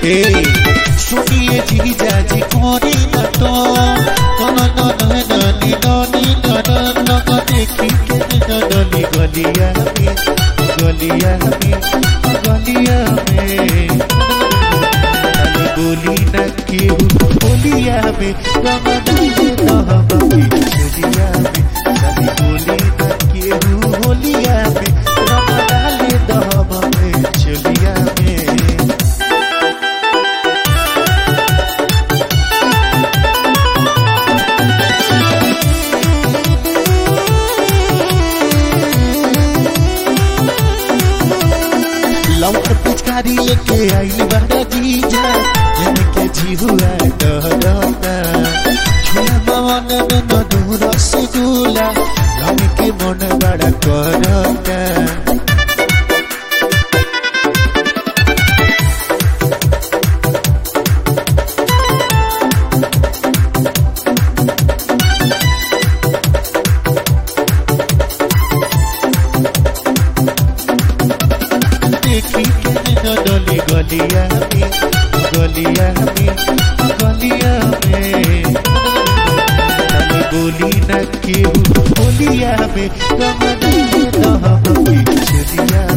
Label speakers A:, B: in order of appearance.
A: ए सुनिए जीजा जी कोरी न तो न न न न नी न नी न न न न देखी के न न नी गलिया में गलिया में गलिया में खाली बोली न केहू बोलिया में रमदान रहबी चलिया में खाली बोली न केहू होलिया में रमदान रहबी चलिया में लौट पिचकारी लेके आई बड़ा जीजा जन के जीहुआ डरता छोला मवन में मधु रसगुल्ला रंग के मन बड़ा करता देखी के न डोली गलिया में गलिया में गलिया में खाली बोली न केहू बोलिया में रमन रहबी चलिया